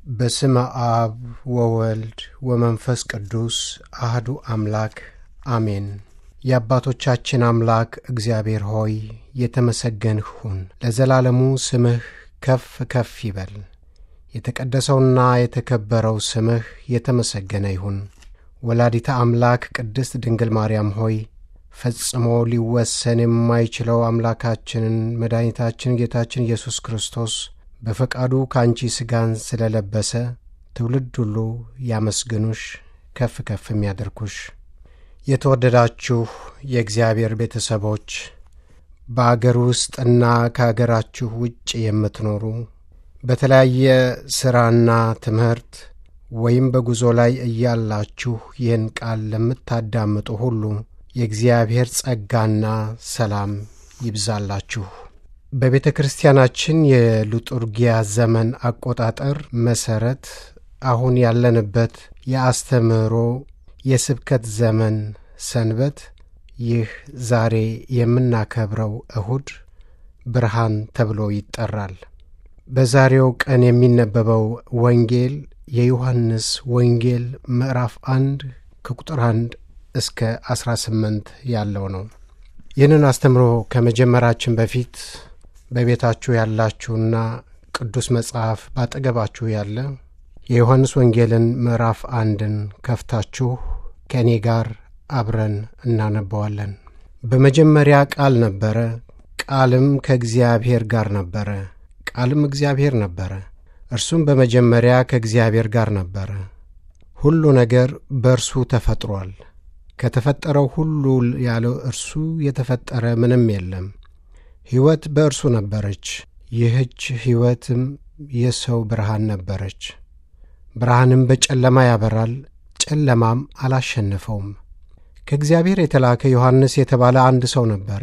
በስመ አብ ወወልድ ወመንፈስ ቅዱስ አህዱ አምላክ አሜን። የአባቶቻችን አምላክ እግዚአብሔር ሆይ የተመሰገንህ ሁን። ለዘላለሙ ስምህ ከፍ ከፍ ይበል። የተቀደሰውና የተከበረው ስምህ የተመሰገነ ይሁን። ወላዲተ አምላክ ቅድስት ድንግል ማርያም ሆይ ፈጽሞ ሊወሰን የማይችለው አምላካችንን መድኃኒታችን ጌታችን ኢየሱስ ክርስቶስ በፈቃዱ ከአንቺ ሥጋን ስለ ለበሰ ትውልድ ሁሉ ያመስግኑሽ፣ ከፍ ከፍ የሚያደርጉሽ። የተወደዳችሁ የእግዚአብሔር ቤተሰቦች በአገር ውስጥና ከአገራችሁ ውጭ የምትኖሩ በተለያየ ሥራና ትምህርት ወይም በጉዞ ላይ እያላችሁ ይህን ቃል ለምታዳምጡ ሁሉ የእግዚአብሔር ጸጋና ሰላም ይብዛላችሁ። በቤተ ክርስቲያናችን የሉጡርጊያ ዘመን አቆጣጠር መሠረት አሁን ያለንበት የአስተምህሮ የስብከት ዘመን ሰንበት ይህ ዛሬ የምናከብረው እሁድ ብርሃን ተብሎ ይጠራል። በዛሬው ቀን የሚነበበው ወንጌል የዮሐንስ ወንጌል ምዕራፍ አንድ ከቁጥር አንድ እስከ ዐሥራ ስምንት ያለው ነው። ይህንን አስተምሮ ከመጀመራችን በፊት በቤታችሁ ያላችሁና ቅዱስ መጽሐፍ ባጠገባችሁ ያለ የዮሐንስ ወንጌልን ምዕራፍ አንድን ከፍታችሁ ከእኔ ጋር አብረን እናነበዋለን። በመጀመሪያ ቃል ነበረ፣ ቃልም ከእግዚአብሔር ጋር ነበረ፣ ቃልም እግዚአብሔር ነበረ። እርሱም በመጀመሪያ ከእግዚአብሔር ጋር ነበረ። ሁሉ ነገር በእርሱ ተፈጥሯል። ከተፈጠረው ሁሉ ያለ እርሱ የተፈጠረ ምንም የለም። ሕይወት በእርሱ ነበረች፣ ይህች ሕይወትም የሰው ብርሃን ነበረች። ብርሃንም በጨለማ ያበራል፣ ጨለማም አላሸነፈውም። ከእግዚአብሔር የተላከ ዮሐንስ የተባለ አንድ ሰው ነበረ።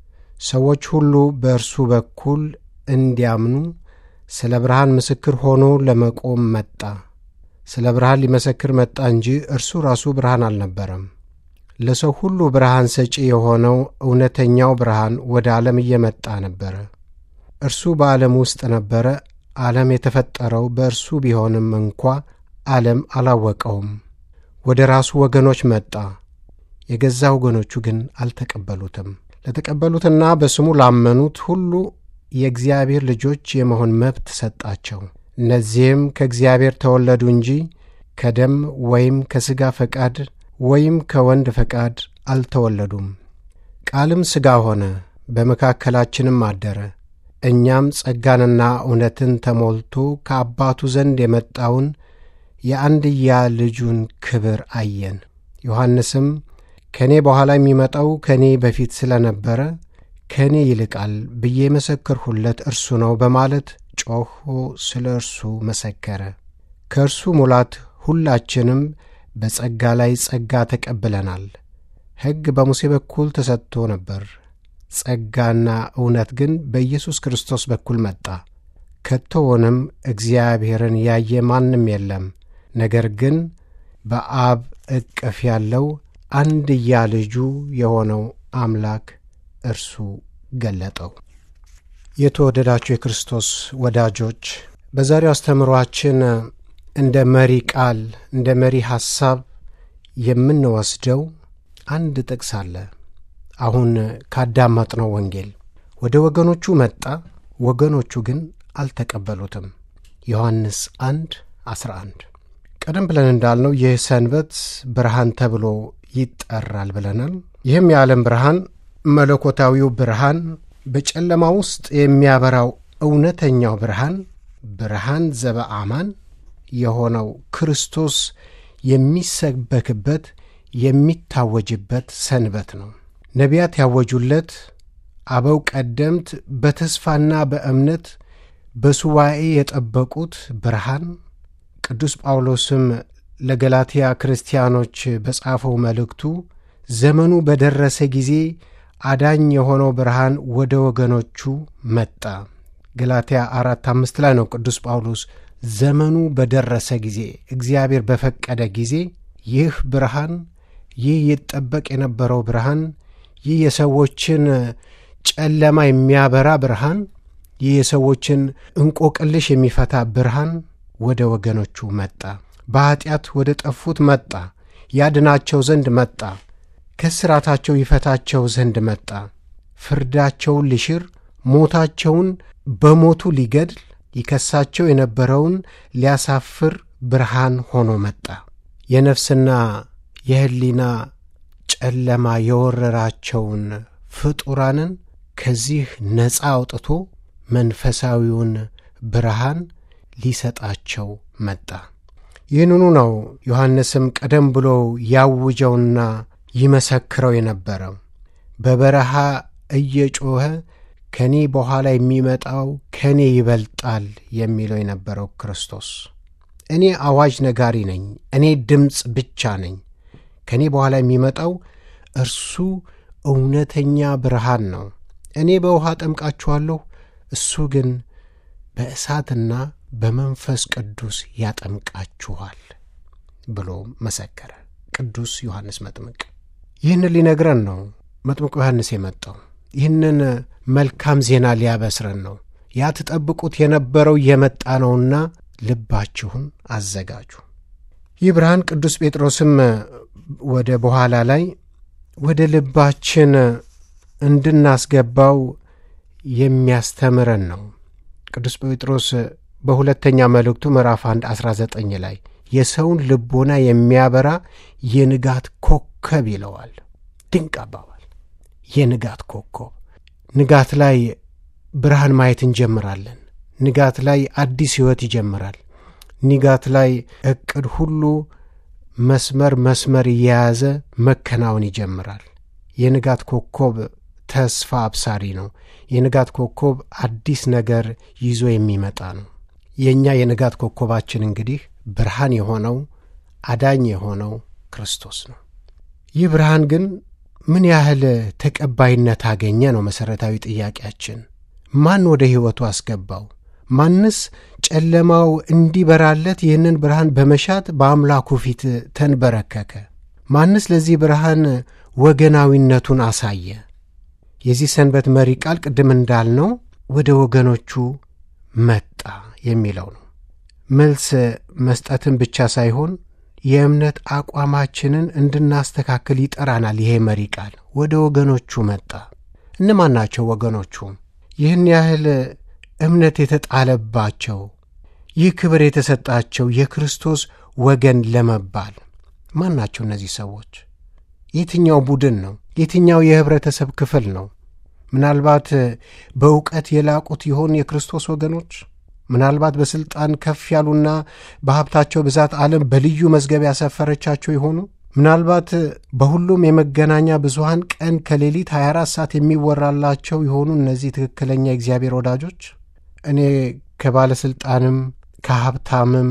ሰዎች ሁሉ በእርሱ በኩል እንዲያምኑ ስለ ብርሃን ምስክር ሆኖ ለመቆም መጣ። ስለ ብርሃን ሊመሰክር መጣ እንጂ እርሱ ራሱ ብርሃን አልነበረም። ለሰው ሁሉ ብርሃን ሰጪ የሆነው እውነተኛው ብርሃን ወደ ዓለም እየመጣ ነበረ። እርሱ በዓለም ውስጥ ነበረ። ዓለም የተፈጠረው በእርሱ ቢሆንም እንኳ ዓለም አላወቀውም። ወደ ራሱ ወገኖች መጣ፣ የገዛ ወገኖቹ ግን አልተቀበሉትም። ለተቀበሉትና በስሙ ላመኑት ሁሉ የእግዚአብሔር ልጆች የመሆን መብት ሰጣቸው። እነዚህም ከእግዚአብሔር ተወለዱ እንጂ ከደም ወይም ከሥጋ ፈቃድ ወይም ከወንድ ፈቃድ አልተወለዱም። ቃልም ሥጋ ሆነ፣ በመካከላችንም አደረ። እኛም ጸጋንና እውነትን ተሞልቶ ከአባቱ ዘንድ የመጣውን የአንድያ ልጁን ክብር አየን። ዮሐንስም ከእኔ በኋላ የሚመጣው ከእኔ በፊት ስለ ነበረ ከእኔ ይልቃል ብዬ መሰክርሁለት እርሱ ነው በማለት ጮኾ ስለ እርሱ መሰከረ። ከእርሱ ሙላት ሁላችንም በጸጋ ላይ ጸጋ ተቀብለናል። ሕግ በሙሴ በኩል ተሰጥቶ ነበር፣ ጸጋና እውነት ግን በኢየሱስ ክርስቶስ በኩል መጣ። ከቶውንም እግዚአብሔርን ያየ ማንም የለም፣ ነገር ግን በአብ እቅፍ ያለው አንድያ ልጁ የሆነው አምላክ እርሱ ገለጠው። የተወደዳችሁ የክርስቶስ ወዳጆች በዛሬው አስተምሯችን እንደ መሪ ቃል እንደ መሪ ሐሳብ የምንወስደው አንድ ጥቅስ አለ። አሁን ካዳመጥነው ወንጌል ወደ ወገኖቹ መጣ፣ ወገኖቹ ግን አልተቀበሉትም። ዮሐንስ 1 11 ቀደም ብለን እንዳልነው ይህ ሰንበት ብርሃን ተብሎ ይጠራል ብለናል። ይህም የዓለም ብርሃን መለኮታዊው ብርሃን በጨለማ ውስጥ የሚያበራው እውነተኛው ብርሃን ብርሃን ዘበአማን የሆነው ክርስቶስ የሚሰበክበት የሚታወጅበት ሰንበት ነው። ነቢያት ያወጁለት፣ አበው ቀደምት በተስፋና በእምነት በሱባኤ የጠበቁት ብርሃን ቅዱስ ጳውሎስም ለገላትያ ክርስቲያኖች በጻፈው መልእክቱ ዘመኑ በደረሰ ጊዜ አዳኝ የሆነው ብርሃን ወደ ወገኖቹ መጣ። ገላትያ አራት አምስት ላይ ነው ቅዱስ ጳውሎስ ዘመኑ በደረሰ ጊዜ እግዚአብሔር በፈቀደ ጊዜ ይህ ብርሃን ይህ ይጠበቅ የነበረው ብርሃን ይህ የሰዎችን ጨለማ የሚያበራ ብርሃን ይህ የሰዎችን እንቆቅልሽ የሚፈታ ብርሃን ወደ ወገኖቹ መጣ። በኀጢአት ወደ ጠፉት መጣ። ያድናቸው ዘንድ መጣ። ከስራታቸው ይፈታቸው ዘንድ መጣ። ፍርዳቸውን ሊሽር ሞታቸውን በሞቱ ሊገድል ይከሳቸው የነበረውን ሊያሳፍር ብርሃን ሆኖ መጣ። የነፍስና የሕሊና ጨለማ የወረራቸውን ፍጡራንን ከዚህ ነፃ አውጥቶ መንፈሳዊውን ብርሃን ሊሰጣቸው መጣ። ይህንኑ ነው ዮሐንስም ቀደም ብሎ ያውጀውና ይመሰክረው የነበረው በበረሃ እየጮኸ ከኔ በኋላ የሚመጣው ከኔ ይበልጣል የሚለው የነበረው ክርስቶስ እኔ አዋጅ ነጋሪ ነኝ፣ እኔ ድምፅ ብቻ ነኝ፣ ከእኔ በኋላ የሚመጣው እርሱ እውነተኛ ብርሃን ነው። እኔ በውሃ ጠምቃችኋለሁ፣ እሱ ግን በእሳትና በመንፈስ ቅዱስ ያጠምቃችኋል ብሎ መሰከረ። ቅዱስ ዮሐንስ መጥምቅ ይህንን ሊነግረን ነው መጥምቁ ዮሐንስ የመጣው። ይህንን መልካም ዜና ሊያበስረን ነው። ያ ትጠብቁት የነበረው እየመጣ ነውና ልባችሁን አዘጋጁ። ይህ ብርሃን ቅዱስ ጴጥሮስም ወደ በኋላ ላይ ወደ ልባችን እንድናስገባው የሚያስተምረን ነው። ቅዱስ ጴጥሮስ በሁለተኛ መልእክቱ ምዕራፍ 1 19 ላይ የሰውን ልቦና የሚያበራ የንጋት ኮከብ ይለዋል። ድንቅ አባባል። የንጋት ኮከብ ንጋት ላይ ብርሃን ማየት እንጀምራለን። ንጋት ላይ አዲስ ሕይወት ይጀምራል። ንጋት ላይ ዕቅድ ሁሉ መስመር መስመር እየያዘ መከናወን ይጀምራል። የንጋት ኮከብ ተስፋ አብሳሪ ነው። የንጋት ኮከብ አዲስ ነገር ይዞ የሚመጣ ነው። የእኛ የንጋት ኮከባችን እንግዲህ ብርሃን የሆነው አዳኝ የሆነው ክርስቶስ ነው። ይህ ብርሃን ግን ምን ያህል ተቀባይነት አገኘ ነው መሠረታዊ ጥያቄያችን። ማን ወደ ሕይወቱ አስገባው? ማንስ ጨለማው እንዲበራለት ይህንን ብርሃን በመሻት በአምላኩ ፊት ተንበረከከ? ማንስ ለዚህ ብርሃን ወገናዊነቱን አሳየ? የዚህ ሰንበት መሪ ቃል ቅድም እንዳልነው ወደ ወገኖቹ መጣ የሚለው ነው። መልስ መስጠትን ብቻ ሳይሆን የእምነት አቋማችንን እንድናስተካክል ይጠራናል። ይሄ መሪ ቃል ወደ ወገኖቹ መጣ። እነማን ናቸው ወገኖቹ? ይህን ያህል እምነት የተጣለባቸው ይህ ክብር የተሰጣቸው የክርስቶስ ወገን ለመባል ማን ናቸው እነዚህ ሰዎች? የትኛው ቡድን ነው? የትኛው የኅብረተሰብ ክፍል ነው? ምናልባት በእውቀት የላቁት ይሆን የክርስቶስ ወገኖች? ምናልባት በሥልጣን ከፍ ያሉና በሀብታቸው ብዛት ዓለም በልዩ መዝገብ ያሰፈረቻቸው ይሆኑ? ምናልባት በሁሉም የመገናኛ ብዙሃን ቀን ከሌሊት 24 ሰዓት የሚወራላቸው የሆኑ እነዚህ ትክክለኛ የእግዚአብሔር ወዳጆች? እኔ ከባለሥልጣንም ከሀብታምም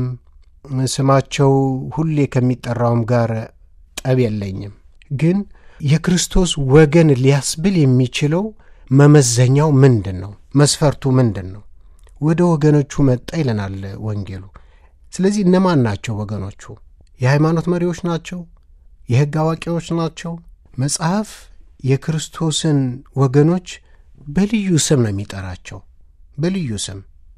ስማቸው ሁሌ ከሚጠራውም ጋር ጠብ የለኝም። ግን የክርስቶስ ወገን ሊያስብል የሚችለው መመዘኛው ምንድን ነው? መስፈርቱ ምንድን ነው? ወደ ወገኖቹ መጣ ይለናል ወንጌሉ። ስለዚህ እነማን ናቸው ወገኖቹ? የሃይማኖት መሪዎች ናቸው? የሕግ አዋቂዎች ናቸው? መጽሐፍ የክርስቶስን ወገኖች በልዩ ስም ነው የሚጠራቸው። በልዩ ስም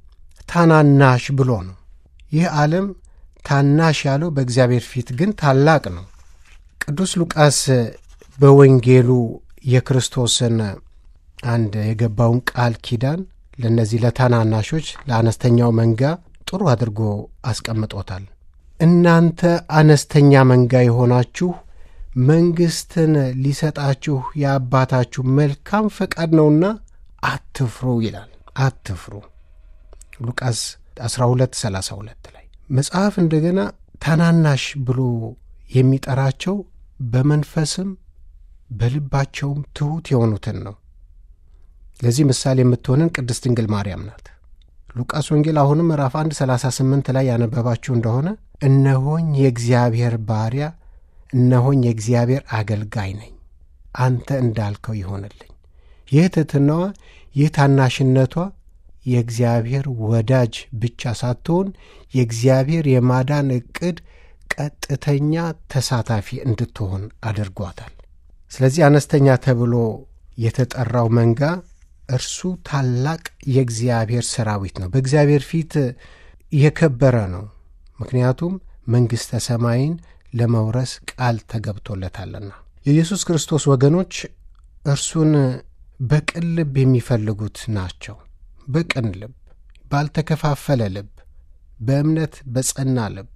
ታናናሽ ብሎ ነው። ይህ ዓለም ታናሽ ያለው በእግዚአብሔር ፊት ግን ታላቅ ነው። ቅዱስ ሉቃስ በወንጌሉ የክርስቶስን አንድ የገባውን ቃል ኪዳን ለእነዚህ ለታናናሾች ለአነስተኛው መንጋ ጥሩ አድርጎ አስቀምጦታል። እናንተ አነስተኛ መንጋ የሆናችሁ መንግሥትን ሊሰጣችሁ የአባታችሁ መልካም ፈቃድ ነውና አትፍሩ ይላል። አትፍሩ ሉቃስ 12 32 ላይ መጽሐፍ እንደገና ታናናሽ ብሎ የሚጠራቸው በመንፈስም በልባቸውም ትሑት የሆኑትን ነው። ለዚህ ምሳሌ የምትሆንን ቅድስት ድንግል ማርያም ናት። ሉቃስ ወንጌል አሁንም ምዕራፍ 1 38 ላይ ያነበባችሁ እንደሆነ እነሆኝ የእግዚአብሔር ባሪያ፣ እነሆኝ የእግዚአብሔር አገልጋይ ነኝ፣ አንተ እንዳልከው ይሆንልኝ። ይህ ትሕትናዋ፣ ይህ ታናሽነቷ የእግዚአብሔር ወዳጅ ብቻ ሳትሆን የእግዚአብሔር የማዳን ዕቅድ ቀጥተኛ ተሳታፊ እንድትሆን አድርጓታል። ስለዚህ አነስተኛ ተብሎ የተጠራው መንጋ እርሱ ታላቅ የእግዚአብሔር ሰራዊት ነው። በእግዚአብሔር ፊት የከበረ ነው። ምክንያቱም መንግሥተ ሰማይን ለመውረስ ቃል ተገብቶለታልና። የኢየሱስ ክርስቶስ ወገኖች እርሱን በቅን ልብ የሚፈልጉት ናቸው። በቅን ልብ፣ ባልተከፋፈለ ልብ፣ በእምነት በጸና ልብ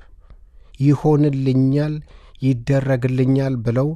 ይሆንልኛል፣ ይደረግልኛል ብለው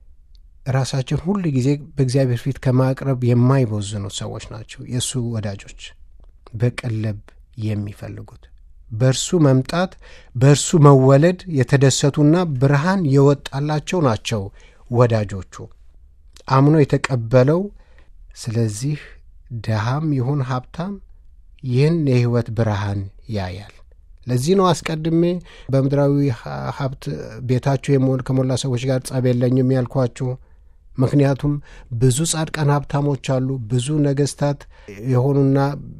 ራሳቸውን ሁል ጊዜ በእግዚአብሔር ፊት ከማቅረብ የማይቦዝኑ ሰዎች ናቸው የእሱ ወዳጆች። በቅን ልብ የሚፈልጉት በእርሱ መምጣት በእርሱ መወለድ የተደሰቱና ብርሃን የወጣላቸው ናቸው ወዳጆቹ። አምኖ የተቀበለው ስለዚህ ድሃም ይሁን ሀብታም ይህን የሕይወት ብርሃን ያያል። ለዚህ ነው አስቀድሜ በምድራዊ ሀብት ቤታችሁ ከሞላ ሰዎች ጋር ጸብ የለኝም ያልኳችሁ። ምክንያቱም ብዙ ጻድቃን ሀብታሞች አሉ፣ ብዙ ነገስታት የሆኑና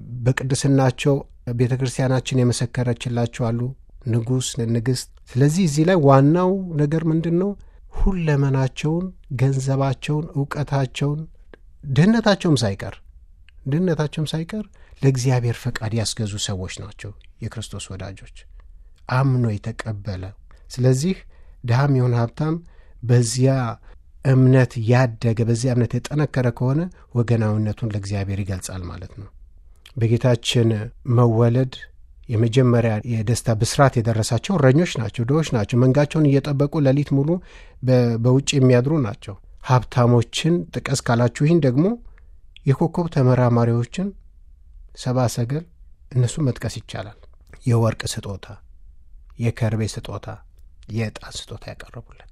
በቅድስናቸው ቤተ ክርስቲያናችን የመሰከረችላቸው አሉ፣ ንጉሥ፣ ንግሥት። ስለዚህ እዚህ ላይ ዋናው ነገር ምንድን ነው? ሁለመናቸውን፣ ገንዘባቸውን፣ እውቀታቸውን፣ ድህነታቸውም ሳይቀር ድህነታቸውም ሳይቀር ለእግዚአብሔር ፈቃድ ያስገዙ ሰዎች ናቸው የክርስቶስ ወዳጆች፣ አምኖ የተቀበለ። ስለዚህ ድሃም ይሁን ሀብታም በዚያ እምነት ያደገ በዚያ እምነት የጠነከረ ከሆነ ወገናዊነቱን ለእግዚአብሔር ይገልጻል ማለት ነው። በጌታችን መወለድ የመጀመሪያ የደስታ ብስራት የደረሳቸው እረኞች ናቸው፣ ድሆች ናቸው። መንጋቸውን እየጠበቁ ሌሊት ሙሉ በውጭ የሚያድሩ ናቸው። ሀብታሞችን ጥቀስ ካላችሁ ይህን ደግሞ የኮከብ ተመራማሪዎችን ሰባ ሰገል እነሱ መጥቀስ ይቻላል። የወርቅ ስጦታ፣ የከርቤ ስጦታ፣ የዕጣን ስጦታ ያቀረቡለት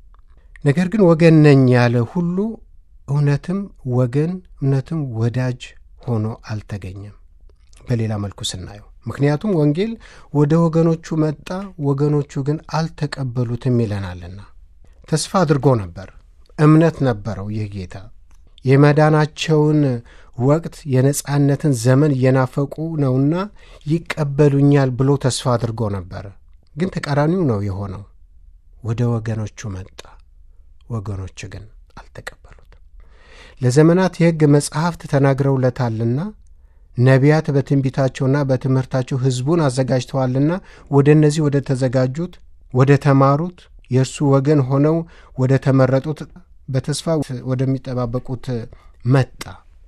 ነገር ግን ወገን ነኝ ያለ ሁሉ እውነትም ወገን እውነትም ወዳጅ ሆኖ አልተገኘም። በሌላ መልኩ ስናየው ምክንያቱም ወንጌል ወደ ወገኖቹ መጣ፣ ወገኖቹ ግን አልተቀበሉትም ይለናልና። ተስፋ አድርጎ ነበር፣ እምነት ነበረው። ይህ ጌታ የመዳናቸውን ወቅት የነጻነትን ዘመን እየናፈቁ ነውና ይቀበሉኛል ብሎ ተስፋ አድርጎ ነበረ። ግን ተቃራኒው ነው የሆነው። ወደ ወገኖቹ መጣ፣ ወገኖች ግን አልተቀበሉትም። ለዘመናት የሕግ መጻሕፍት ተናግረውለታልና ነቢያት በትንቢታቸውና በትምህርታቸው ሕዝቡን አዘጋጅተዋልና ወደ እነዚህ ወደ ተዘጋጁት ወደ ተማሩት የእርሱ ወገን ሆነው ወደ ተመረጡት በተስፋ ወደሚጠባበቁት መጣ።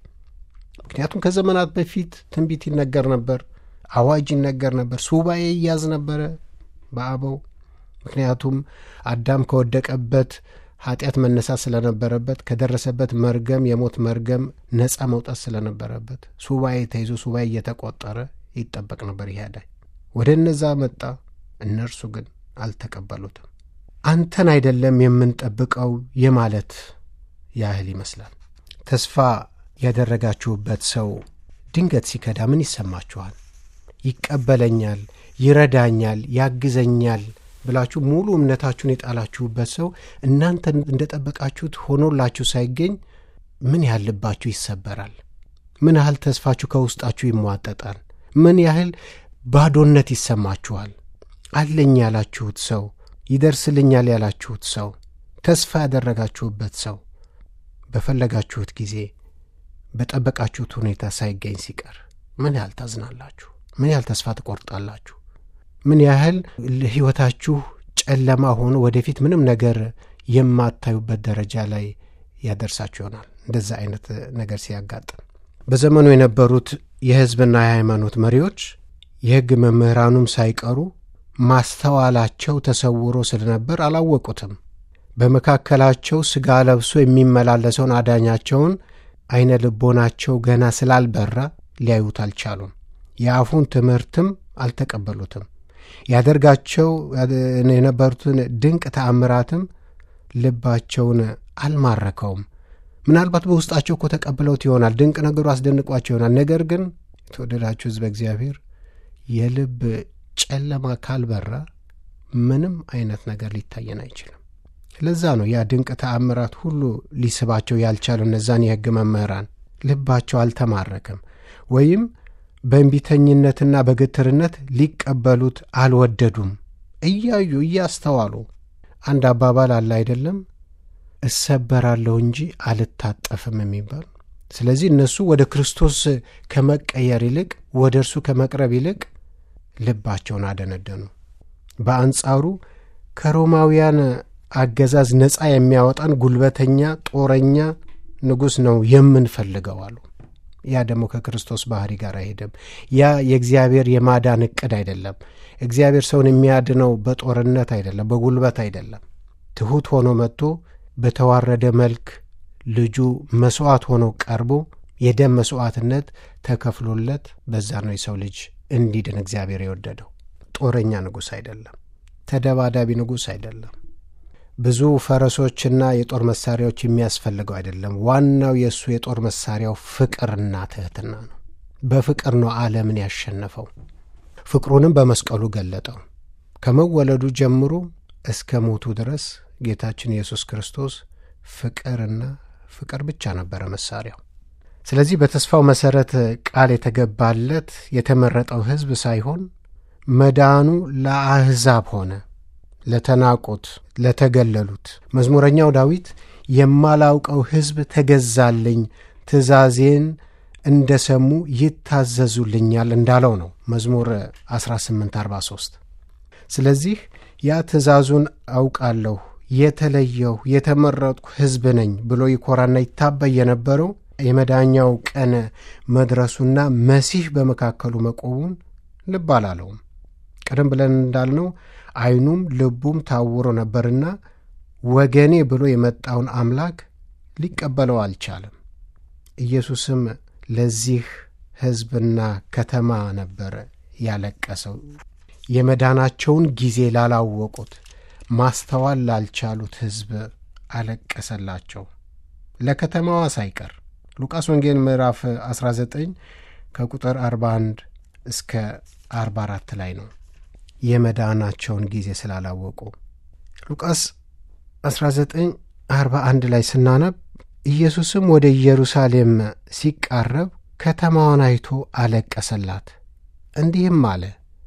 ምክንያቱም ከዘመናት በፊት ትንቢት ይነገር ነበር፣ አዋጅ ይነገር ነበር፣ ሱባኤ ይያዝ ነበረ በአበው። ምክንያቱም አዳም ከወደቀበት ኃጢአት መነሳት ስለነበረበት ከደረሰበት መርገም የሞት መርገም ነፃ መውጣት ስለነበረበት ሱባኤ ተይዞ ሱባኤ እየተቆጠረ ይጠበቅ ነበር። ይሄ አዳኝ ወደ እነዛ መጣ፣ እነርሱ ግን አልተቀበሉትም። አንተን አይደለም የምንጠብቀው የማለት ያህል ይመስላል። ተስፋ ያደረጋችሁበት ሰው ድንገት ሲከዳ ምን ይሰማችኋል? ይቀበለኛል፣ ይረዳኛል፣ ያግዘኛል ብላችሁ ሙሉ እምነታችሁን የጣላችሁበት ሰው እናንተ እንደጠበቃችሁት ሆኖላችሁ ሳይገኝ ምን ያህል ልባችሁ ይሰበራል? ምን ያህል ተስፋችሁ ከውስጣችሁ ይሟጠጣል? ምን ያህል ባዶነት ይሰማችኋል? አለኝ ያላችሁት ሰው ይደርስልኛል ያላችሁት ሰው ተስፋ ያደረጋችሁበት ሰው በፈለጋችሁት ጊዜ በጠበቃችሁት ሁኔታ ሳይገኝ ሲቀር ምን ያህል ታዝናላችሁ? ምን ያህል ተስፋ ትቆርጣላችሁ? ምን ያህል ሕይወታችሁ ጨለማ ሆኖ ወደፊት ምንም ነገር የማታዩበት ደረጃ ላይ ያደርሳችሁ ይሆናል። እንደዛ አይነት ነገር ሲያጋጥም በዘመኑ የነበሩት የሕዝብና የሃይማኖት መሪዎች የሕግ መምህራኑም ሳይቀሩ ማስተዋላቸው ተሰውሮ ስለነበር አላወቁትም። በመካከላቸው ሥጋ ለብሶ የሚመላለሰውን አዳኛቸውን ዐይነ ልቦናቸው ገና ስላልበራ ሊያዩት አልቻሉም። የአፉን ትምህርትም አልተቀበሉትም። ያደርጋቸው የነበሩትን ድንቅ ተአምራትም ልባቸውን አልማረከውም። ምናልባት በውስጣቸው እኮ ተቀብለውት ይሆናል። ድንቅ ነገሩ አስደንቋቸው ይሆናል። ነገር ግን የተወደዳችሁ ሕዝበ እግዚአብሔር የልብ ጨለማ ካልበራ ምንም አይነት ነገር ሊታየን አይችልም። ለዛ ነው ያ ድንቅ ተአምራት ሁሉ ሊስባቸው ያልቻሉ እነዛን የሕግ መምህራን ልባቸው አልተማረከም ወይም በእንቢተኝነትና በግትርነት ሊቀበሉት አልወደዱም። እያዩ እያስተዋሉ አንድ አባባል አለ አይደለም፣ እሰበራለሁ እንጂ አልታጠፍም የሚባል። ስለዚህ እነሱ ወደ ክርስቶስ ከመቀየር ይልቅ ወደ እርሱ ከመቅረብ ይልቅ ልባቸውን አደነደኑ። በአንጻሩ ከሮማውያን አገዛዝ ነፃ የሚያወጣን ጉልበተኛ ጦረኛ ንጉሥ ነው የምንፈልገው አሉ። ያ ደግሞ ከክርስቶስ ባህሪ ጋር አይሄድም። ያ የእግዚአብሔር የማዳን ዕቅድ አይደለም። እግዚአብሔር ሰውን የሚያድነው በጦርነት አይደለም፣ በጉልበት አይደለም። ትሑት ሆኖ መጥቶ በተዋረደ መልክ ልጁ መሥዋዕት ሆኖ ቀርቦ የደም መሥዋዕትነት ተከፍሎለት በዛ ነው የሰው ልጅ እንዲድን እግዚአብሔር የወደደው። ጦረኛ ንጉሥ አይደለም። ተደባዳቢ ንጉሥ አይደለም። ብዙ ፈረሶችና የጦር መሳሪያዎች የሚያስፈልገው አይደለም። ዋናው የእሱ የጦር መሳሪያው ፍቅርና ትሕትና ነው። በፍቅር ነው ዓለምን ያሸነፈው። ፍቅሩንም በመስቀሉ ገለጠው። ከመወለዱ ጀምሮ እስከ ሞቱ ድረስ ጌታችን ኢየሱስ ክርስቶስ ፍቅርና ፍቅር ብቻ ነበረ መሳሪያው። ስለዚህ በተስፋው መሠረት ቃል የተገባለት የተመረጠው ሕዝብ ሳይሆን መዳኑ ለአሕዛብ ሆነ፣ ለተናቁት፣ ለተገለሉት። መዝሙረኛው ዳዊት የማላውቀው ሕዝብ ተገዛልኝ፣ ትእዛዜን እንደ ሰሙ ይታዘዙልኛል እንዳለው ነው መዝሙር 1843 ስለዚህ ያ ትእዛዙን አውቃለሁ የተለየሁ የተመረጥኩ ሕዝብ ነኝ ብሎ ይኮራና ይታበይ የነበረው የመዳኛው ቀን መድረሱና መሲህ በመካከሉ መቆሙን ልብ አላለውም። ቀደም ብለን እንዳልነው ዓይኑም ልቡም ታውሮ ነበርና ወገኔ ብሎ የመጣውን አምላክ ሊቀበለው አልቻለም። ኢየሱስም ለዚህ ሕዝብና ከተማ ነበር ያለቀሰው። የመዳናቸውን ጊዜ ላላወቁት ማስተዋል ላልቻሉት ሕዝብ አለቀሰላቸው፣ ለከተማዋ ሳይቀር። ሉቃስ ወንጌል ምዕራፍ 19 ከቁጥር 41 እስከ 44 ላይ ነው። የመዳናቸውን ጊዜ ስላላወቁ ሉቃስ 19 41 ላይ ስናነብ ኢየሱስም ወደ ኢየሩሳሌም ሲቃረብ ከተማዋን አይቶ አለቀሰላት፣ እንዲህም አለ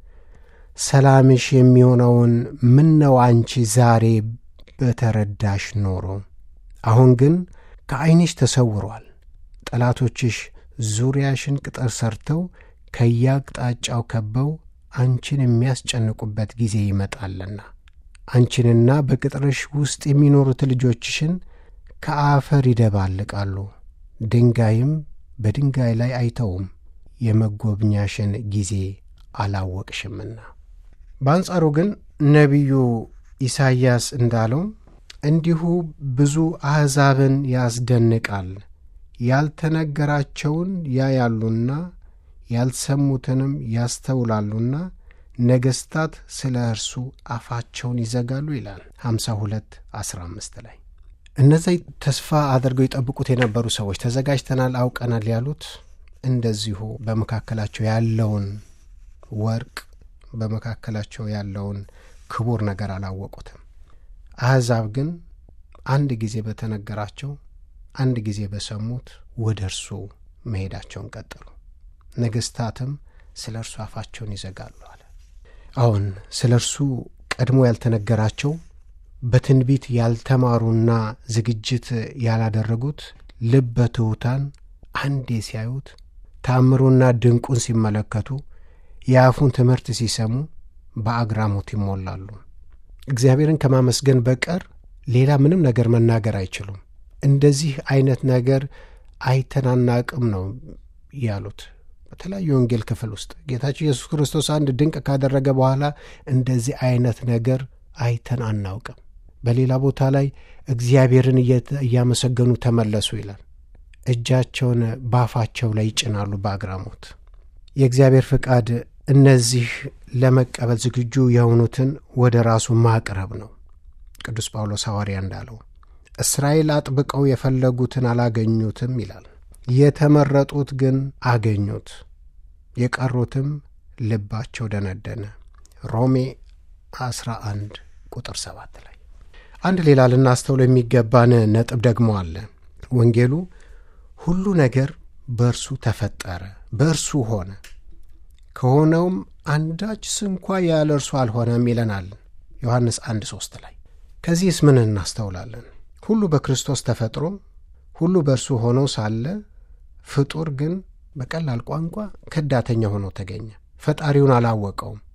ሰላምሽ የሚሆነውን ምነው አንቺ ዛሬ በተረዳሽ ኖሮ፣ አሁን ግን ከዐይንሽ ተሰውሯል። ጠላቶችሽ ዙሪያሽን ቅጥር ሰርተው ከያቅጣጫው ከበው አንቺን የሚያስጨንቁበት ጊዜ ይመጣልና አንቺንና በቅጥርሽ ውስጥ የሚኖሩት ልጆችሽን ከአፈር ይደባልቃሉ፣ ድንጋይም በድንጋይ ላይ አይተውም፣ የመጎብኛሽን ጊዜ አላወቅሽምና። በአንጻሩ ግን ነቢዩ ኢሳይያስ እንዳለው እንዲሁ ብዙ አሕዛብን ያስደንቃል፣ ያልተነገራቸውን ያያሉና ያልሰሙትንም ያስተውላሉና ነገሥታት ስለ እርሱ አፋቸውን ይዘጋሉ ይላል 52 15 ላይ። እነዚህ ተስፋ አድርገው ይጠብቁት የነበሩ ሰዎች ተዘጋጅተናል፣ አውቀናል ያሉት እንደዚሁ በመካከላቸው ያለውን ወርቅ በመካከላቸው ያለውን ክቡር ነገር አላወቁትም። አሕዛብ ግን አንድ ጊዜ በተነገራቸው አንድ ጊዜ በሰሙት ወደ እርሱ መሄዳቸውን ቀጠሉ። ነገሥታትም ስለ እርሱ አፋቸውን ይዘጋሉ አለ። አሁን ስለ እርሱ ቀድሞ ያልተነገራቸው በትንቢት ያልተማሩና ዝግጅት ያላደረጉት ልበ ትሑታን አንዴ ሲያዩት ታምሩና ድንቁን ሲመለከቱ የአፉን ትምህርት ሲሰሙ በአግራሞት ይሞላሉ። እግዚአብሔርን ከማመስገን በቀር ሌላ ምንም ነገር መናገር አይችሉም። እንደዚህ አይነት ነገር አይተናናቅም ነው ያሉት። በተለያዩ የወንጌል ክፍል ውስጥ ጌታችን ኢየሱስ ክርስቶስ አንድ ድንቅ ካደረገ በኋላ እንደዚህ አይነት ነገር አይተን አናውቅም። በሌላ ቦታ ላይ እግዚአብሔርን እያመሰገኑ ተመለሱ ይላል። እጃቸውን ባፋቸው ላይ ይጭናሉ በአግራሞት። የእግዚአብሔር ፍቃድ እነዚህ ለመቀበል ዝግጁ የሆኑትን ወደ ራሱ ማቅረብ ነው። ቅዱስ ጳውሎስ ሐዋርያ እንዳለው እስራኤል አጥብቀው የፈለጉትን አላገኙትም ይላል። የተመረጡት ግን አገኙት፣ የቀሩትም ልባቸው ደነደነ። ሮሜ 11 ቁጥር 7 ላይ አንድ ሌላ ልናስተውሎ የሚገባን ነጥብ ደግሞ አለ። ወንጌሉ ሁሉ ነገር በእርሱ ተፈጠረ፣ በእርሱ ሆነ፣ ከሆነውም አንዳች ስንኳ ያለ እርሱ አልሆነም ይለናል ዮሐንስ 1 3 ላይ። ከዚህስ ምን እናስተውላለን? ሁሉ በክርስቶስ ተፈጥሮ ሁሉ በእርሱ ሆኖ ሳለ ፍጡር ግን በቀላል ቋንቋ ከዳተኛ ሆኖ ተገኘ። ፈጣሪውን አላወቀውም።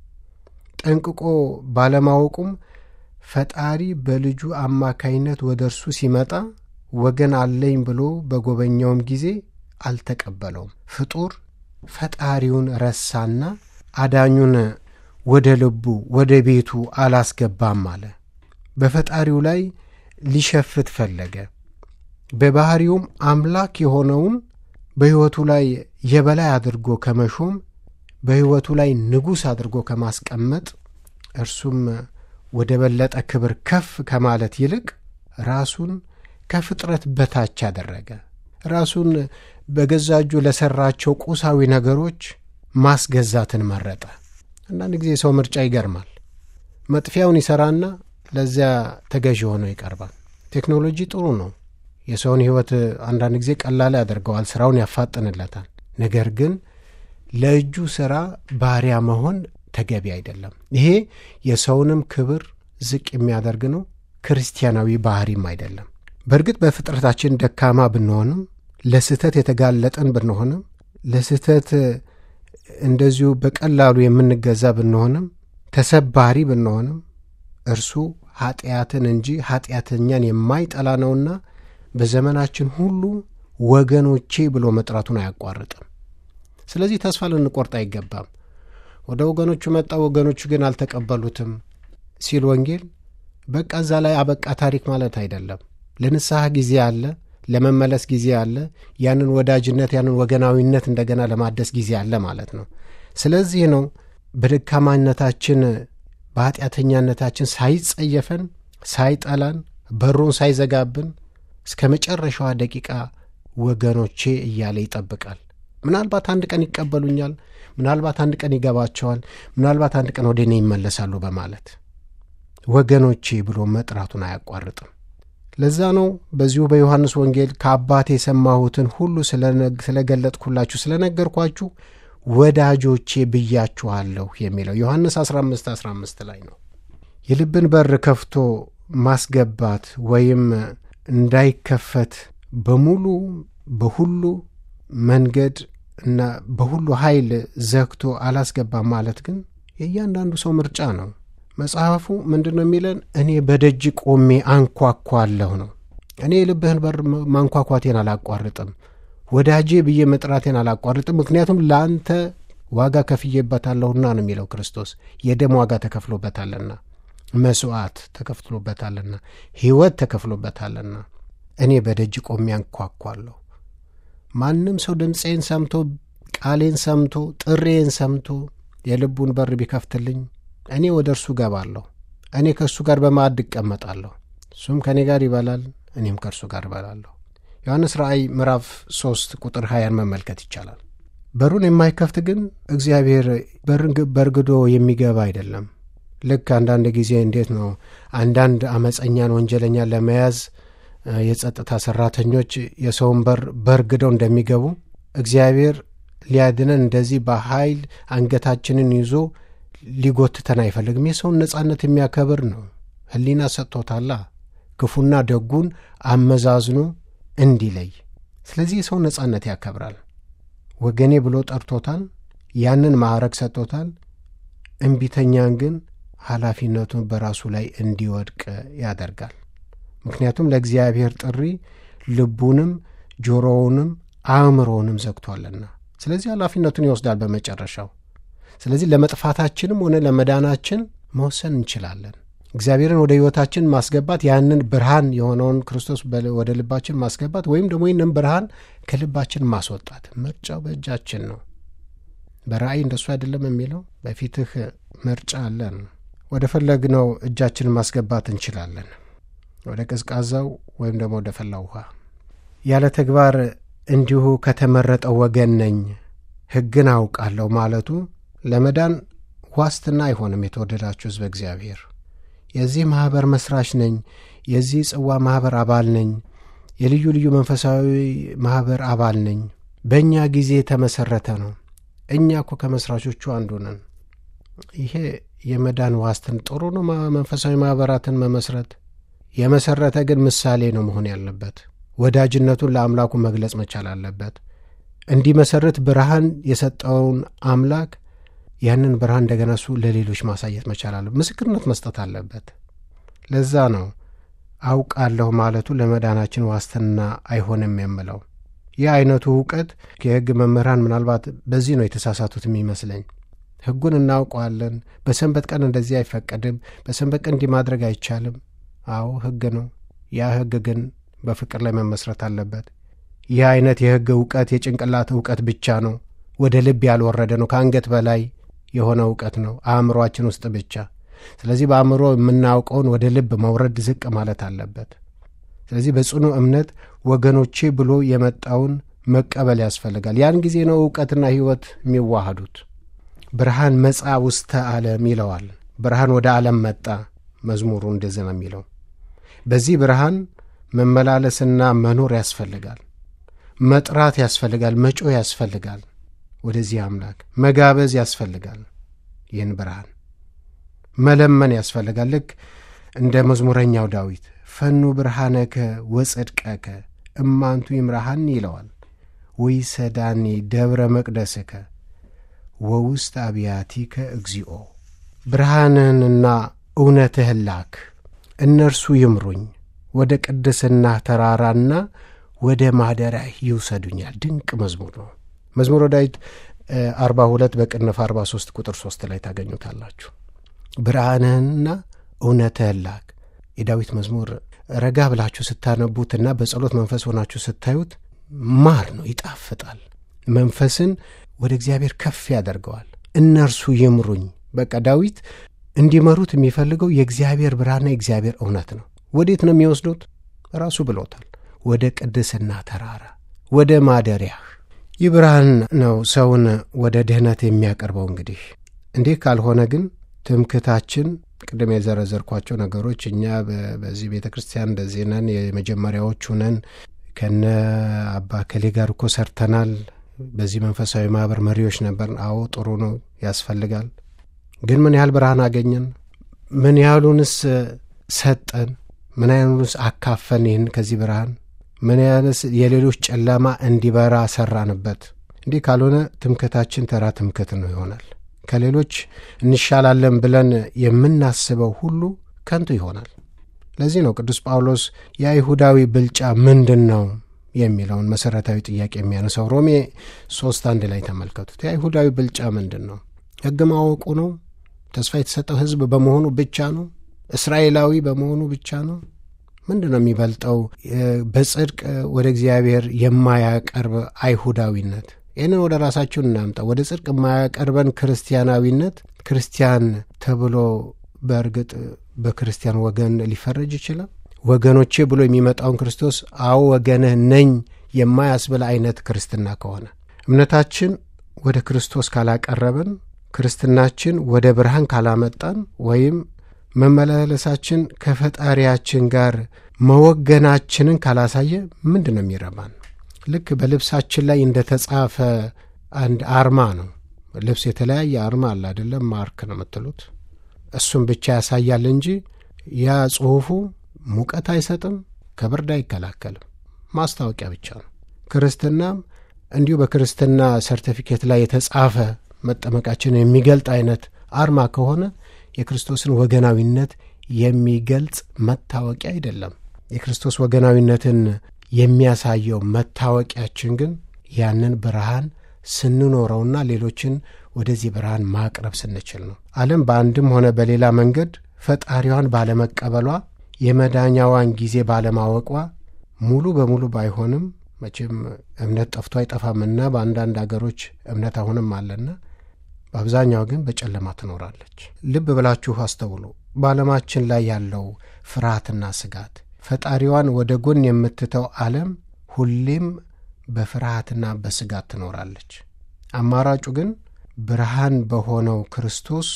ጠንቅቆ ባለማወቁም ፈጣሪ በልጁ አማካይነት ወደ እርሱ ሲመጣ ወገን አለኝ ብሎ በጎበኛውም ጊዜ አልተቀበለውም። ፍጡር ፈጣሪውን ረሳና አዳኙን ወደ ልቡ ወደ ቤቱ አላስገባም አለ። በፈጣሪው ላይ ሊሸፍት ፈለገ። በባሕሪውም አምላክ የሆነውን በሕይወቱ ላይ የበላይ አድርጎ ከመሾም በሕይወቱ ላይ ንጉሥ አድርጎ ከማስቀመጥ እርሱም ወደ በለጠ ክብር ከፍ ከማለት ይልቅ ራሱን ከፍጥረት በታች አደረገ። ራሱን በገዛ እጁ ለሠራቸው ቁሳዊ ነገሮች ማስገዛትን መረጠ። አንዳንድ ጊዜ ሰው ምርጫ ይገርማል። መጥፊያውን ይሠራና ለዚያ ተገዥ ሆኖ ይቀርባል። ቴክኖሎጂ ጥሩ ነው። የሰውን ሕይወት አንዳንድ ጊዜ ቀላል ያደርገዋል፣ ሥራውን ያፋጥንለታል። ነገር ግን ለእጁ ሥራ ባሪያ መሆን ተገቢ አይደለም። ይሄ የሰውንም ክብር ዝቅ የሚያደርግ ነው፣ ክርስቲያናዊ ባህሪም አይደለም። በእርግጥ በፍጥረታችን ደካማ ብንሆንም ለስህተት የተጋለጠን ብንሆንም ለስህተት እንደዚሁ በቀላሉ የምንገዛ ብንሆንም ተሰባሪ ብንሆንም እርሱ ኀጢአትን እንጂ ኀጢአተኛን የማይጠላ ነውና በዘመናችን ሁሉ ወገኖቼ ብሎ መጥራቱን አያቋርጥም። ስለዚህ ተስፋ ልንቆርጥ አይገባም። ወደ ወገኖቹ መጣ፣ ወገኖቹ ግን አልተቀበሉትም ሲል ወንጌል በቃ እዛ ላይ አበቃ ታሪክ ማለት አይደለም። ለንስሐ ጊዜ አለ፣ ለመመለስ ጊዜ አለ፣ ያንን ወዳጅነት ያንን ወገናዊነት እንደገና ለማደስ ጊዜ አለ ማለት ነው። ስለዚህ ነው በደካማነታችን በኀጢአተኛነታችን ሳይጸየፈን ሳይጠላን በሩን ሳይዘጋብን እስከ መጨረሻዋ ደቂቃ ወገኖቼ እያለ ይጠብቃል። ምናልባት አንድ ቀን ይቀበሉኛል፣ ምናልባት አንድ ቀን ይገባቸዋል፣ ምናልባት አንድ ቀን ወደ እኔ ይመለሳሉ በማለት ወገኖቼ ብሎ መጥራቱን አያቋርጥም። ለዛ ነው በዚሁ በዮሐንስ ወንጌል ከአባቴ የሰማሁትን ሁሉ ስለገለጥኩላችሁ ስለነገርኳችሁ ወዳጆቼ ብያችኋለሁ የሚለው ዮሐንስ 15 15 ላይ ነው። የልብን በር ከፍቶ ማስገባት ወይም እንዳይከፈት በሙሉ በሁሉ መንገድ እና በሁሉ ኃይል ዘግቶ አላስገባም ማለት ግን የእያንዳንዱ ሰው ምርጫ ነው። መጽሐፉ ምንድን ነው የሚለን? እኔ በደጅ ቆሜ አንኳኳለሁ ነው። እኔ የልብህን በር ማንኳኳቴን አላቋርጥም፣ ወዳጄ ብዬ መጥራቴን አላቋርጥም። ምክንያቱም ለአንተ ዋጋ ከፍዬበታለሁና ነው የሚለው ክርስቶስ። የደም ዋጋ ተከፍሎበታልና፣ መስዋዕት ተከፍሎበታልና፣ ሕይወት ተከፍሎበታልና እኔ በደጅ ቆሜ አንኳኳለሁ። ማንም ሰው ድምፄን ሰምቶ ቃሌን ሰምቶ ጥሬን ሰምቶ የልቡን በር ቢከፍትልኝ እኔ ወደ እርሱ ገባለሁ። እኔ ከእርሱ ጋር በማዕድ እቀመጣለሁ። እሱም ከእኔ ጋር ይበላል፣ እኔም ከእርሱ ጋር እበላለሁ። ዮሐንስ ራእይ ምዕራፍ ሦስት ቁጥር ሀያን መመልከት ይቻላል። በሩን የማይከፍት ግን እግዚአብሔር በርግዶ የሚገባ አይደለም። ልክ አንዳንድ ጊዜ እንዴት ነው አንዳንድ አመፀኛን ወንጀለኛን ለመያዝ የጸጥታ ሰራተኞች የሰውን በር በርግደው እንደሚገቡ እግዚአብሔር ሊያድነን እንደዚህ በኃይል አንገታችንን ይዞ ሊጎትተን አይፈልግም። የሰውን ነጻነት የሚያከብር ነው። ሕሊና ሰጥቶታላ ክፉና ደጉን አመዛዝኖ እንዲለይ። ስለዚህ የሰውን ነጻነት ያከብራል። ወገኔ ብሎ ጠርቶታል። ያንን ማዕረግ ሰጥቶታል። እምቢተኛን ግን ኃላፊነቱን በራሱ ላይ እንዲወድቅ ያደርጋል። ምክንያቱም ለእግዚአብሔር ጥሪ ልቡንም ጆሮውንም አእምሮውንም ዘግቷልና፣ ስለዚህ ኃላፊነቱን ይወስዳል በመጨረሻው። ስለዚህ ለመጥፋታችንም ሆነ ለመዳናችን መወሰን እንችላለን። እግዚአብሔርን ወደ ሕይወታችን ማስገባት ያንን ብርሃን የሆነውን ክርስቶስ ወደ ልባችን ማስገባት ወይም ደግሞ ይህንን ብርሃን ከልባችን ማስወጣት ምርጫው በእጃችን ነው። በራእይ እንደሱ አይደለም የሚለው በፊትህ ምርጫ አለን። ወደ ፈለግነው እጃችንን ማስገባት እንችላለን። ወደ ቀዝቃዛው ወይም ደግሞ ወደ ፈላ ውሃ። ያለ ተግባር እንዲሁ ከተመረጠው ወገን ነኝ ሕግን አውቃለሁ ማለቱ ለመዳን ዋስትና አይሆንም። የተወደዳችሁ ሕዝበ እግዚአብሔር የዚህ ማኅበር መሥራች ነኝ፣ የዚህ ጽዋ ማኅበር አባል ነኝ፣ የልዩ ልዩ መንፈሳዊ ማኅበር አባል ነኝ፣ በእኛ ጊዜ የተመሠረተ ነው። እኛ እኮ ከመሥራቾቹ አንዱ ነን። ይሄ የመዳን ዋስትን ጥሩ ነው። መንፈሳዊ ማኅበራትን መመስረት የመሠረተ ግን ምሳሌ ነው መሆን ያለበት። ወዳጅነቱን ለአምላኩ መግለጽ መቻል አለበት። እንዲመሠርት ብርሃን የሰጠውን አምላክ ያንን ብርሃን እንደገና እሱ ለሌሎች ማሳየት መቻል አለ ምስክርነት መስጠት አለበት ለዛ ነው አውቃለሁ ማለቱ ለመዳናችን ዋስትና አይሆንም የምለው ይህ አይነቱ እውቀት የሕግ መምህራን ምናልባት በዚህ ነው የተሳሳቱት የሚመስለኝ ሕጉን እናውቀዋለን በሰንበት ቀን እንደዚህ አይፈቀድም በሰንበት ቀን እንዲህ ማድረግ አይቻልም አዎ ሕግ ነው ያ ሕግ ግን በፍቅር ላይ መመስረት አለበት ይህ አይነት የሕግ እውቀት የጭንቅላት እውቀት ብቻ ነው ወደ ልብ ያልወረደ ነው ከአንገት በላይ የሆነ እውቀት ነው አእምሯችን ውስጥ ብቻ ስለዚህ በአእምሮ የምናውቀውን ወደ ልብ መውረድ ዝቅ ማለት አለበት ስለዚህ በጽኑ እምነት ወገኖቼ ብሎ የመጣውን መቀበል ያስፈልጋል ያን ጊዜ ነው እውቀትና ሕይወት የሚዋሃዱት ብርሃን መጻ ውስተ ዓለም ይለዋል ብርሃን ወደ ዓለም መጣ መዝሙሩ እንደዚህ ነው የሚለው በዚህ ብርሃን መመላለስና መኖር ያስፈልጋል መጥራት ያስፈልጋል መጮ ያስፈልጋል ወደዚህ አምላክ መጋበዝ ያስፈልጋል ይህን ብርሃን መለመን ያስፈልጋል ልክ እንደ መዝሙረኛው ዳዊት ፈኑ ብርሃነከ ወጽድቀከ እማንቱ ይምራሃን ይለዋል ወይ ሰዳኒ ደብረ መቅደስከ ወውስጥ አብያቲከ እግዚኦ ብርሃንህንና እውነትህን ላክ እነርሱ ይምሩኝ ወደ ቅድስና ተራራና ወደ ማደሪያ ይውሰዱኛል ድንቅ መዝሙር ነው መዝሙረ ዳዊት አርባ ሁለት በቅንፍ አርባ ሶስት ቁጥር ሶስት ላይ ታገኙታላችሁ ብርሃንህንና እውነትህን ላክ የዳዊት መዝሙር ረጋ ብላችሁ ስታነቡትና በጸሎት መንፈስ ሆናችሁ ስታዩት ማር ነው ይጣፍጣል መንፈስን ወደ እግዚአብሔር ከፍ ያደርገዋል እነርሱ ይምሩኝ በቃ ዳዊት እንዲመሩት የሚፈልገው የእግዚአብሔር ብርሃንና የእግዚአብሔር እውነት ነው ወዴት ነው የሚወስዱት ራሱ ብሎታል ወደ ቅድስና ተራራ ወደ ማደሪያህ ይህ ብርሃን ነው ሰውን ወደ ድህነት የሚያቀርበው እንግዲህ እንዲህ ካልሆነ ግን ትምክታችን ቅድም የዘረዘርኳቸው ነገሮች እኛ በዚህ ቤተ ክርስቲያን እንደዚህ ነን የመጀመሪያዎቹ ነን ከነ አባ ከሌ ጋር እኮ ሰርተናል በዚህ መንፈሳዊ ማህበር መሪዎች ነበር አዎ ጥሩ ነው ያስፈልጋል ግን ምን ያህል ብርሃን አገኘን ምን ያህሉንስ ሰጠን ምን ያህሉንስ አካፈን ይህን ከዚህ ብርሃን ምን ያህልስ የሌሎች ጨለማ እንዲበራ ሰራንበት እንዲህ ካልሆነ ትምክታችን ተራ ትምክት ነው ይሆናል ከሌሎች እንሻላለን ብለን የምናስበው ሁሉ ከንቱ ይሆናል ለዚህ ነው ቅዱስ ጳውሎስ የአይሁዳዊ ብልጫ ምንድን ነው የሚለውን መሠረታዊ ጥያቄ የሚያነሳው ሮሜ ሶስት አንድ ላይ ተመልከቱት የአይሁዳዊ ብልጫ ምንድን ነው ሕግ ማወቁ ነው ተስፋ የተሰጠው ሕዝብ በመሆኑ ብቻ ነው እስራኤላዊ በመሆኑ ብቻ ነው ምንድን ነው የሚበልጠው በጽድቅ ወደ እግዚአብሔር የማያቀርብ አይሁዳዊነት ይህንን ወደ ራሳችሁን እናምጣ ወደ ጽድቅ የማያቀርበን ክርስቲያናዊነት ክርስቲያን ተብሎ በእርግጥ በክርስቲያን ወገን ሊፈረጅ ይችላል ወገኖቼ ብሎ የሚመጣውን ክርስቶስ አዎ ወገንህ ነኝ የማያስብል አይነት ክርስትና ከሆነ እምነታችን ወደ ክርስቶስ ካላቀረበን ክርስትናችን ወደ ብርሃን ካላመጣን ወይም መመላለሳችን ከፈጣሪያችን ጋር መወገናችንን ካላሳየ ምንድን ነው የሚረባን ልክ በልብሳችን ላይ እንደ ተጻፈ አንድ አርማ ነው ልብስ የተለያየ አርማ አለ አይደለም ማርክ ነው የምትሉት እሱም ብቻ ያሳያል እንጂ ያ ጽሑፉ ሙቀት አይሰጥም ከብርድ አይከላከልም ማስታወቂያ ብቻ ነው ክርስትናም እንዲሁ በክርስትና ሰርቲፊኬት ላይ የተጻፈ መጠመቃችን የሚገልጥ አይነት አርማ ከሆነ የክርስቶስን ወገናዊነት የሚገልጽ መታወቂያ አይደለም የክርስቶስ ወገናዊነትን የሚያሳየው መታወቂያችን ግን ያንን ብርሃን ስንኖረውና ሌሎችን ወደዚህ ብርሃን ማቅረብ ስንችል ነው ዓለም በአንድም ሆነ በሌላ መንገድ ፈጣሪዋን ባለመቀበሏ የመዳኛዋን ጊዜ ባለማወቋ ሙሉ በሙሉ ባይሆንም መቼም እምነት ጠፍቶ አይጠፋምና በአንዳንድ አገሮች እምነት አሁንም አለና በአብዛኛው ግን በጨለማ ትኖራለች ልብ ብላችሁ አስተውሉ በዓለማችን ላይ ያለው ፍርሃትና ስጋት ፈጣሪዋን ወደ ጎን የምትተው ዓለም ሁሌም በፍርሃትና በስጋት ትኖራለች አማራጩ ግን ብርሃን በሆነው ክርስቶስ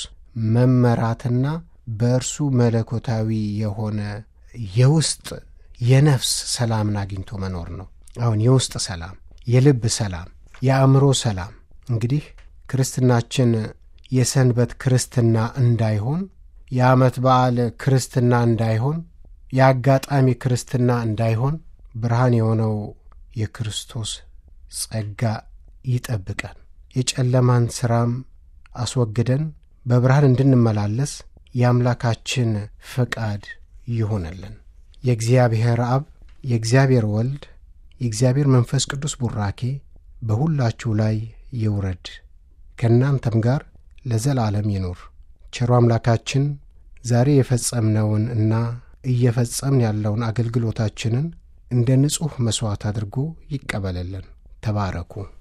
መመራትና በእርሱ መለኮታዊ የሆነ የውስጥ የነፍስ ሰላምን አግኝቶ መኖር ነው አሁን የውስጥ ሰላም የልብ ሰላም የአእምሮ ሰላም እንግዲህ ክርስትናችን የሰንበት ክርስትና እንዳይሆን የዓመት በዓል ክርስትና እንዳይሆን የአጋጣሚ ክርስትና እንዳይሆን ብርሃን የሆነው የክርስቶስ ጸጋ ይጠብቀን የጨለማን ሥራም አስወግደን በብርሃን እንድንመላለስ የአምላካችን ፈቃድ ይሆነልን። የእግዚአብሔር አብ፣ የእግዚአብሔር ወልድ፣ የእግዚአብሔር መንፈስ ቅዱስ ቡራኬ በሁላችሁ ላይ ይውረድ ከእናንተም ጋር ለዘላለም ይኑር። ቸሮ አምላካችን ዛሬ የፈጸምነውን እና እየፈጸምን ያለውን አገልግሎታችንን እንደ ንጹሕ መሥዋዕት አድርጎ ይቀበልልን። ተባረኩ።